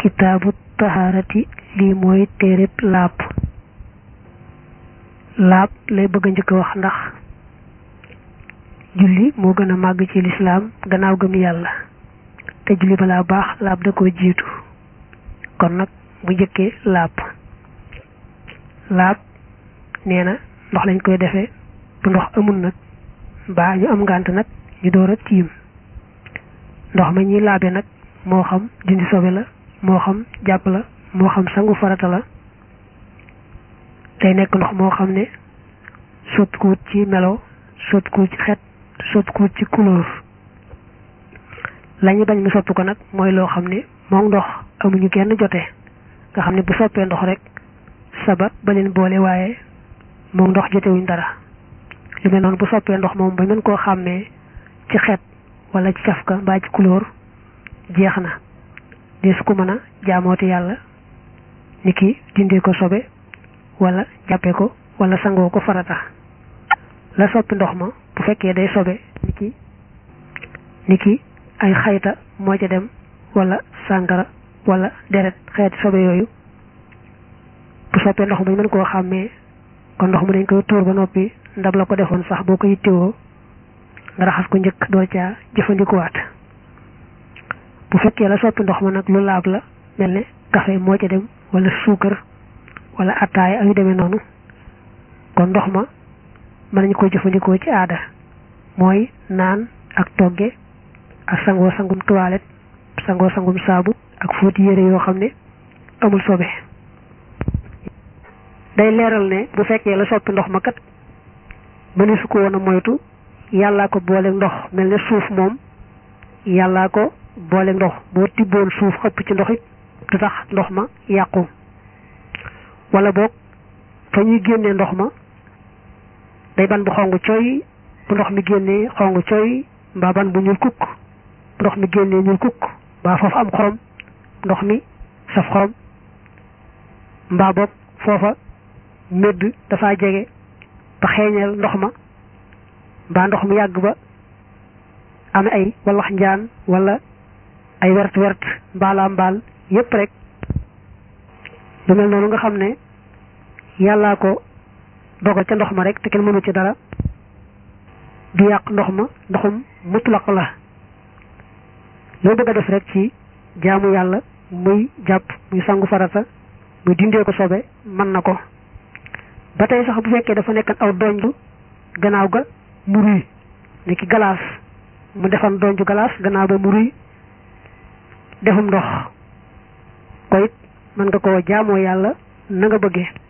kitaabu tahaarati lii mooy téereb laab laab lay bëgg a njëkk a wax ndax julli moo gën a màgg ci lislaam gannaaw gëm yàlla te julli balaa baax laab da ko jiitu kon nag bu njëkkee laab laab nee na ndox lañ koy defee bu ndox amul nag mbaa ñu am ngànt nag ñu door a tiim ndox ma ñuy laabe nag moo xam dindi sobe la moo xam jàpp la moo xam sangu farata la day nekk ndox moo xam ne soppikuwut ci melo soppikuwut ci xet soppikuwut ci couleur lañu bañ mu soppi ko nag mooy loo xam ne moom ndox amuñu kenn jote nga xam ne bu soppee ndox rek sabab ba leen boole waaye moom ndox jotewuñ dara lu mel noonu bu soppee ndox moom ba mën koo xàmmee ci xet wala ci cafka mbaa ci couleur jeex na des ku mën a jaamooti yàlla ni ki dindee ko sobe wala jàppee ko wala sangoo ko farata la soppi ndox ma bu fekkee day sobe ni ki ni ki ay xayta moo ca dem wala sàngara wala deret xeeti sobe yooyu bu soppee ndox ma ñu mën koo xàmmee kon ndox mu dañ koy tuur ba noppi ndab la ko defoon sax boo ko yittewoo nga raxas ko njëkk doo caa jëfandikuwaat bu fekkee la soppi ndox ma nag lu laab la mel ne café moo ca dem wala suukar wala attaaya ak yu demee noonu kon ndox ma mën nañu ko jëfandikoo ci aada mooy naan ak togge ak sangoo sangum toilette sangoo sangum saabu ak fóoti yére yoo xam ne amul sobe day leeral ne bu fekkee la soppi ndox ma kat mëne su ko woon a moytu yàllaa ko boole ndox mel ne suuf moom yàllaa ko boole ndox boo tibboon suuf xëpp ci ndox it du tax ndox ma yàqu wala boog fa ñuy génnee ndox ma day ban bu xong coy bu ndox mi génnee xong coy mbaa ban bu ñuul kukk bu ndox mi génnee ñuul kukk mbaa foofa am xorom ndox mi saf xorom mbaa boog foofa médd dafa jege ba xeeñeel ndox ma mbaa ndox mi yàgg ba am ay wallax njaan wala ay wert wert mbaalaa mbaal yépp rek lu mel noonu nga xam ne yàllaa ko dogal ca ndox ma rek te kenn mënu ci dara du yàq ndox ma ndoxum mutlaq la loo bëgg a def rek ci jaamu yàlla muy jàpp muy sangu farata muy dindee ko sobe mën na ko ba tey sax bu fekkee dafa nekkan aw donju gannaaw ga mu ruy ne ki galaas mu defan donju galaas gannaaw ba mu ruy defum ndox ko it mën nga koo jaamoo yàlla na nga bëggee